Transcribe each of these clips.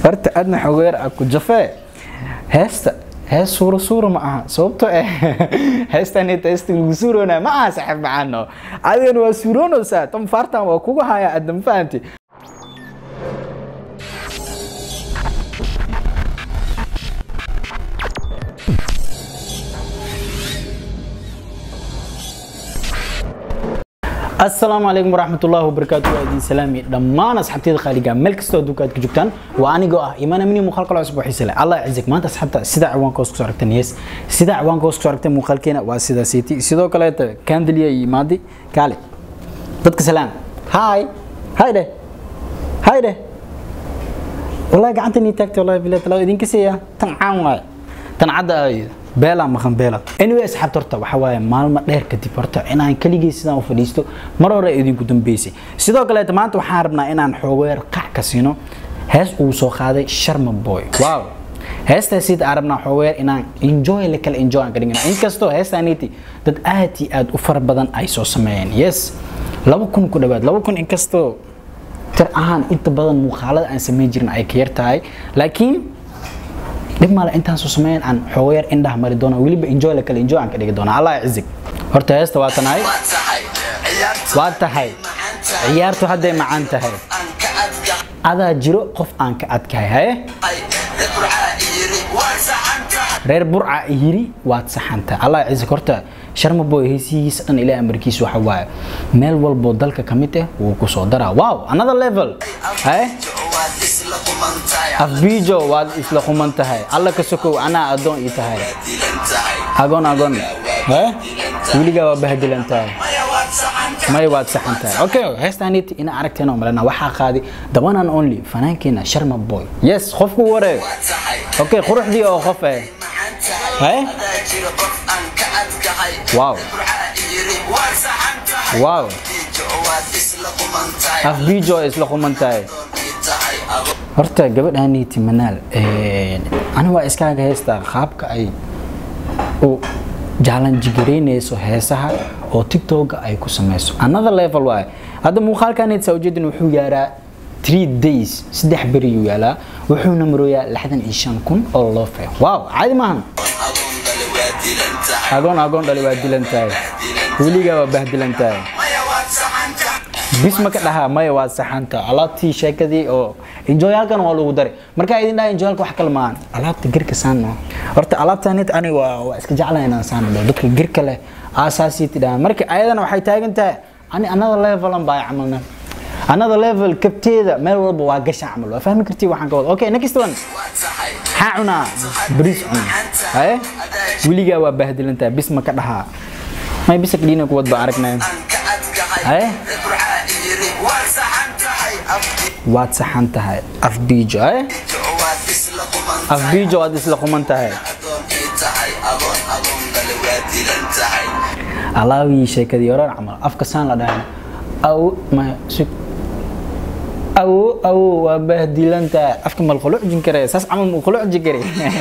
horta adna xogeer a ku jafee heesta hees suuro suuro ma aha sababtoo eh heestanita heesta lagu suuroonaa ma aha saaxiib macaano adigana waa suuroonaysaa tan faartan waa kugu haya adna ma fahanti asalaamu calaykum waraxmatullaahi wabarakaatu waa idin salaami dhammaan asxaabteyda qaaliga meel kastoo adduunka aad ka joogtaan waa anigoo ah imaan amini muuqaal kale cusub oo xiise leh allah cizig maanta asxaabta sida ciwaanka hoos kusoo aragteen yes sida ciwaanka hoos kusoo aragteen muuqaalkeena waa sida siiti sidoo kaleeta kandeliya iyo imaadi kaale dadka salaam hi hi dheh hi dheh wallahi gacanta nii taagtay wallahi bilahi talaa idinka siiya tan caan waaye tan cadda ayda beela maqan beela anyway asxaabta horta waxa waaye maalmo dheer kadib horta inaan keligii sidaan u fadhiisto mar hore idinku dambeysay sidoo kaleeta maanta waxaan rabnaa inaan xoogeer qac ka siino hees uu soo qaaday sharma boy wow heestaas sida aan rabnaa xoogeer inaan enjoy la kala enjoy aan ka dhigana inkastoo heestaaniti dad aad iyo aad u fara badan ay soo sameeyeen yes laba kun ku dhawaad laba kun inkastoo tir ahaan inta badan muuqaalada aan samayn jirin ay ka yar tahay laakiin dhib male intaan soo sameyn aan xoogeer indhaha mari doona weliba enjoy la kale enjoy aan ka dhigi doona allah cizig horta heesta waa tanahay waa tahay ciyaartu hadday macaan tahay adaa jiro qof aan ka adkahay haye reer burca yiri waad saxantahay allah cizig horta sharma boy heysihiisa dhan ilaa amarkiisa waxa waaye meel walboo dalka ka mid ah wuu ku soo daraa wow another level haye afbiijo waad isla quman tahay alla ka sokow anaa addoon ii tahay agoon agoon weligaa waa bahdilan tahay may waad saxan tahay okay heestaaniti ina aragteen oo malena waxaa qaaday the one and only fanaankeena sharma boy yes qofku wareeg okay quruxdii oo qof eh haye wow wow afbiijo isla quman tahay horta gabadhaaniiti manaal ani waa iskaaga heystaa qaabka ay u jaalanjigaraynayso heesaha oo tiktoka ay ku samayso another level waaye hadda muuqaalkaaniit saujeedin wuxuu yaaraa three days saddex beriyuu yaalaa wuxuuna marooyaa lixdan iyo shan kun oo loo fee wow caadi maahan agoon agoon dhali waa dilan tahay weligaa waa bahdilan tahay bis ma ka dhahaa maya waa saxanta alaabtii sheekadii oo enjoyalkan waa lagu daray markaa idin dhaha enjoyalka wax kale maahan alaabta girka saano horta alaabtanit ani waa waa iska jeclan inaan saano dhao dadka girka leh aasaasii tidhaha marka ayadana waxay taagan tahay ani another level an baa camalna another level kabteeda meel walba waa gasha camal waa fahmi kartii waxaan ka wada okay next one maxaa cunaa bariis cun haye weligaa waa bahdilantaa bis ma ka dhahaa may bisa kadhiina kuwad baa aragnay haye waad saxan tahay afbiijo eh afbiijo waad isla quman tahay alaawii sheekadii horan camal afka saan la dhahan aw ma sug awo awo waa bahdilan tahay afka mal qulucjin kare saas camal mu qulucji kare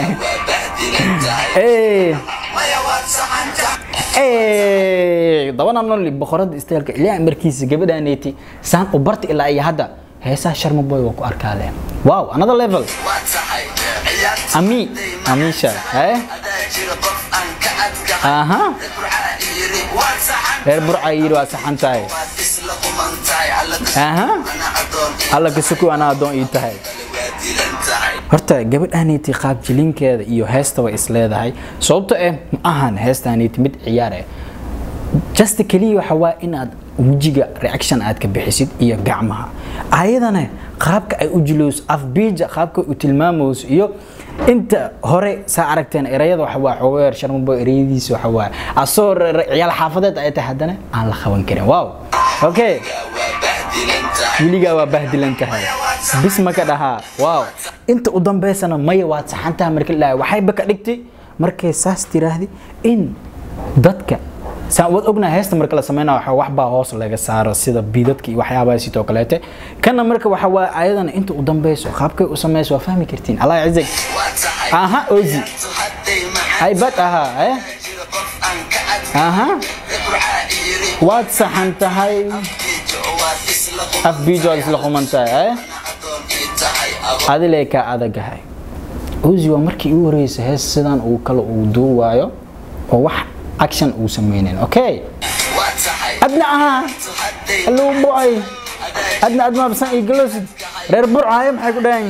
dabana noli boqorada isteelka ilaa markiisa gabadhaneeti saan u barta ilaa iyo hadda heesaha sharma boy waa ku arkaa leh wow another level ami amisha eh aha reer burca yiri waa saxan tahay aha alla ka suku anaa addoon ii tahay horta gabadhaaniiti qaab jilinkeeda iyo heestaba is leedahay sababto eh ma ahan heestaaniiti mid ciyaar eh just keliya waxa waa inaad wejiga reaction aad ka bixisid iyo gacmaha ayadana qaabka ay u jilowso afbiija qaabka u tilmaamayso iyo inta hore saa aragteen erayada waxa waa xogeer sharmabo erayadiisa waxa waa asoo ciyaal xaafadeed ay tahay haddana aan la qaban karin wow okay weligaa waa bahdilan tahay bis ma ka dhahaa wow inta u dambeysana maya waad saxantaha marka la waxayba ka dhigtay markay saas tiraahdi in dadka saan waad ognaa heesta marka la sameynaa waxa wax baa hoos laga saaro sida biidadka iyo waxyaabaha sitoo kaleete kana marka waxa waa ayadana inta u dambeyso qaabkay u sameyso waa fahmi kartiin allah cizig aha ozi haybad ahaa eh aha waad saxan tahay afbiijo waad isla quman tahay eh adilee kaa adagahay uzi waa markii ugu horeysa hees sidan uu kale uu duuwaayo oo wax action uu sameynayn okay adna ahaa hallow boy adna admaa basan iyo galosid reer burcaayo maxay ku dhahan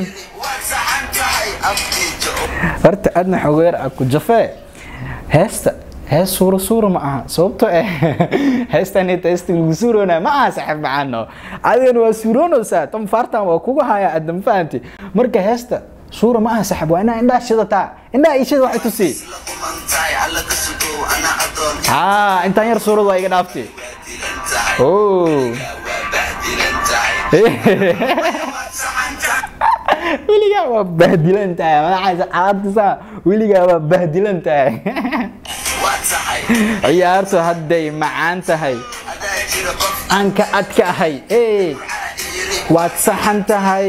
horta adna xogeer a ku jafee heesta hees suuro suuro ma aha sababtoo eh heestanita heesta lagu suuroonaa ma aha saxiib macaano adigana waa suuroonaysaa tom fartan waa kugu haya adna ma fahanti marka heesta suura ma aha saxib waa inaa indhaha shidataa indhaha ishada waxay tusi haa intaan yar suurad waa iga dhaaftay oh weligaa waa bahdilan tahay madaxaas calaadtisaa weligaa waa bahdilan tahay ciyaartu hadday macaan tahay aan ka adka ahay ee waad saxan tahay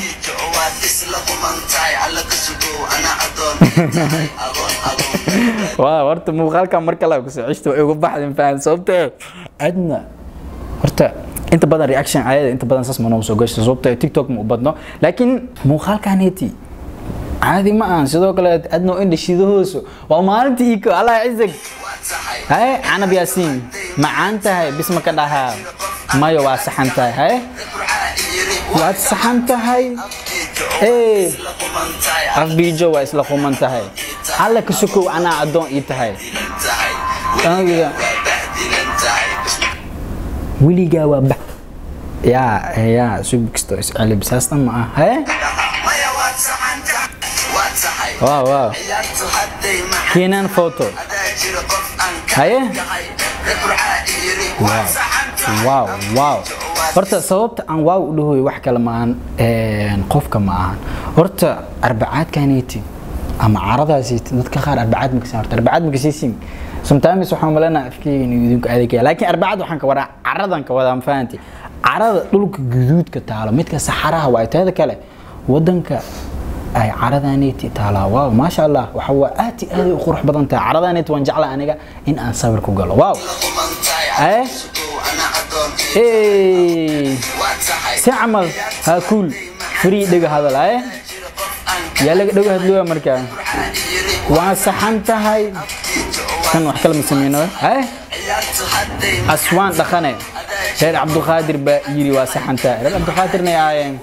waa horta muuqaalkan mar kale kusoo ceshta way uga baxdin fahan sababtoo adna horta inta badan reaction ayada inta badan saas manoo soo gasho sababtoo tiktok ma u badno laakiin muuqaalkaneeti caadi ma ahan sidoo kale adno indha shidahooso waa maalintii iko allah cizag haye canab yaasiin macaan tahay bisma ka dhahaa mayo waa saxan tahay haye waad saxan tahay ee afbiijo waa isla quman tahay alla ka sokow anaa addoon ii tahay aniga weligaa waa ba yaa yaa subkisto isceli bisaastan ma ah haye waaw waaw keenan photo haye waaw waaw horta sababta aan waaw u dhahoy wax kale maahan qofka ma ahan horta arbacaadkaneyti ama caradaasiiti dadka qaar arbacaad makasiin horta arbacaad makasiisin sometimes waxaan malanaa afkeyga inuu idinku adeegaya laakiin arbacad waxaan ka wadaa caradan ka wadaa ma fahanti carada dhulka guduudka taalo midka saxaraha waa teeda kale wadanka ay caradaaneti taalaa waaw maasha allah waxa waa aad iyo aad u qurux badan tahay caradaaneti waan jeclaa aniga in aan sawir ku galo waaw eh si camal haa kuul free dhega hadal eh yaa laga dhego hadlooya markaa waa saxan tahay kan wax kala ma sameyno eh aswaan dhaqane reer cabdulqaadir baa yiri waa saxan tahay reer cabdulqaadirna aayeen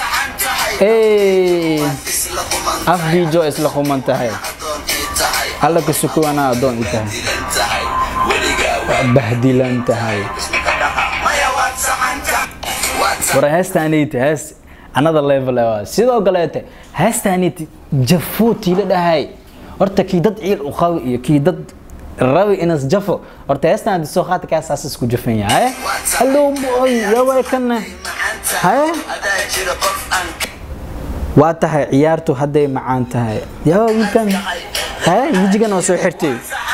afbiijo isla quman tahay alla ka suko anaa addoon i tahay waa bahdilan tahay war heestaanayta hees another level waa sidoo kaleete heestaanayta jafuutii la dhahay horta kii dad ciil u qabi iyo kii dad rabi inas jafo horta heestaan soo qaata kaa saas isku jafan yahay hallow boy yaway kana haye waa tahay ciyaartu hadday macaan tahay yaa wiilkan haye wejigan oo soo xirtay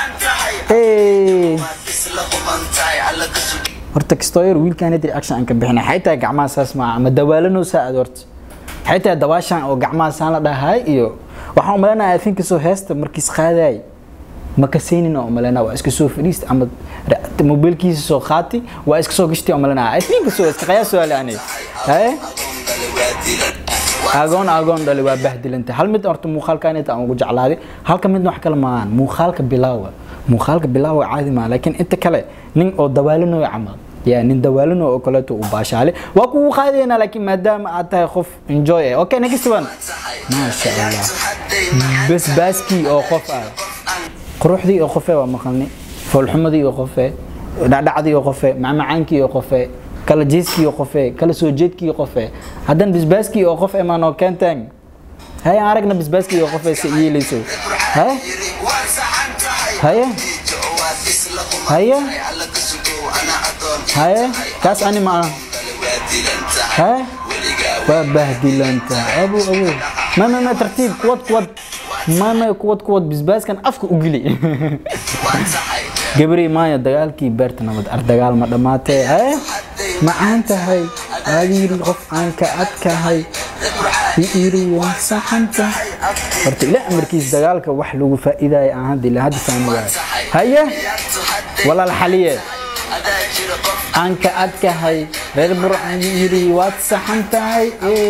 horta kastoo yar wiilkan hadir action aan ka bixinay xaytaa gacmaha saas maaha ama dawaalanoo saacad horta xaytaa dawaashan oo gacmaha saan la dhahay iyo waxaan umaleynaya afinkasoo heesta markiis qaadaay ma kasaynin oo umaleyna waa iska soo fadhiista ama mobiilkiisa soo qaati waa iska soo gashtay umaleyna afinkasoo iska qayaa su'aale ani haye agoon agoon dhali waa bahdilanta hal mid horta muuqaalkan inta aan ugu jeclaaday halka midna wax kale maahan muuqaalka bilaawa muuqaalka bilaawa caadi maaha laakiin inta kale nin oo dawaalinooyo camal yaa nin dawaalino oo kaleeto uu baashaale waa kugu qaadaynaa laakiin maadaama aad tahay qof enjoy eh okay next one maasha allah basbaaskii oo qof ah quruxdii oo qofe waa maqalni foolxumadii oo qofe dhacdhacdii oo qofe macmacaankii oo qofe kala jeeskii oo qofe kala soo jeedkii oo qofe haddana basbaaskii oo qof emaan oo keentaan haye aan aragna basbaaskii oo qofe se yeelayso haye haye haye haye kaas ani ma aha haye waa bahdilanta abu abu mama ma tartiib kuwad kuwad mama kuwad kuwad basbaaskan afka u geli gabri maaya dagaalkii beerta nabad ar dagaal ma dhammaatee haye macaan tahay aadiiri qof aan ka adkahay iri waa saxan tahay horta ilaa amarkiis dagaalka wax lagu faa'iidaya aan hadda ilaa hadda fahmi waayo haye walaal xaliye aan ka adkahay reer burcan yiri waad saxan tahay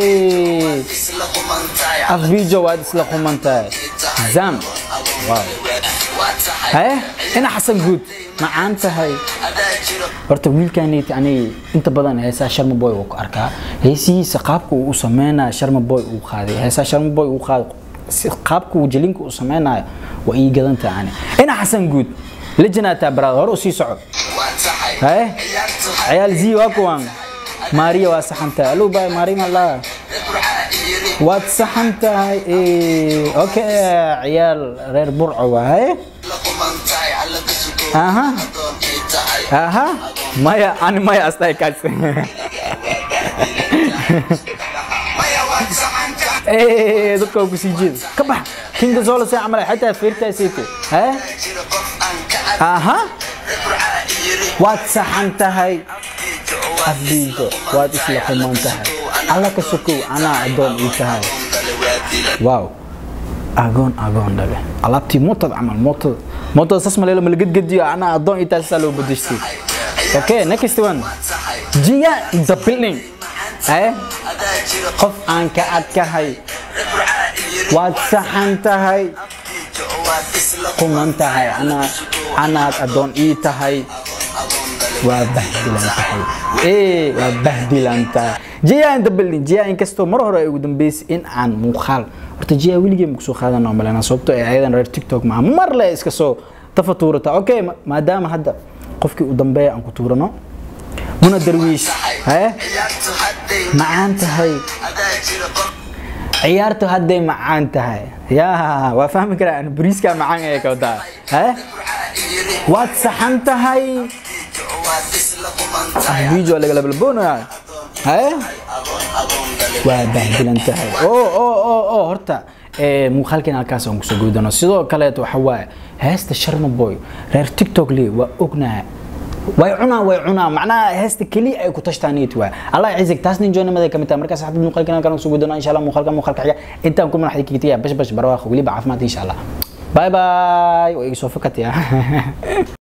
afbiijo waad isla quman tahay zam wow haye ina xasan guud macaan tahay horta wiilkaaneyt ani inta badan heesaa sharma boy uu ku arkaa heesihiisa qaabka uu u sameynaya sharma boy uu qaaday heesaa sharma boy uu qaaday qaabka uu jalinka uu sameynayo waa ii gadan tahay ani ina xasan guud lejinaataa baraad hore u sii soco haye ciyaal zii waa kuwan maariya waa saxan tahay aluu baay maariya malaa waad saxan tahay okay ciyaal reer burco waaye aha aha maya ani maya astai kaas dadka waa kusii jeeda ka bax kinga soo lasay camal xataa feertaa seete haye aha waad saxan tahay afbiijo waad isla xumaan tahay alla ka sokow anaa adoon ii tahay waaw agoon agoon dhale alaabtii mootad camal mootada mootada sas maleelo malagadgadiyo anaa adoon ii tahay sasaa loo bedeshtay okay next one jiya the building eh qof aan ka adkahay waad saxan tahay quman tahay anaa anaad adoon ii tahay waa bahdilan tahay ee waa bahdilan tahay jiya in the building jiya inkastoo mar hore ay ugu dambeysay in aan muuqaal horta jiya weligee ma kusoo qaadan oo malena sababtoo ay ayadan reer tiktok maa mar le iska soo tafa tuurata okay maadaama hadda qofkii u dambeeya aan ku tuurano muna darwiish haye macaan tahay ciyaartu hadday macaan tahay yaa waa fahmi karaa an bariiska macaan ee kawdaa haye waad saxan tahay video laga labalboonaya haye waa bahdilan tahay oo oo oo oo horta muuqaalkeena halkaas aan kusoo guudano sidoo kaleeto waxa waaye heesta sharma boy reer tiktok le waa ognaha way cunaa way cunaa macnaha heesta keliya ay ku tashtaaniyat waa allah ciisig taas nin joonimada ka mid tahay markaas saxaabada muuqaalkeena halkaan kusoo guudano insha allah muuqaalka muuqaalka xiga intaan ku manaxdi kigitiya bash bash barwaaqo weliba caafimaad insha allah باي باي ويقصوا فكت يا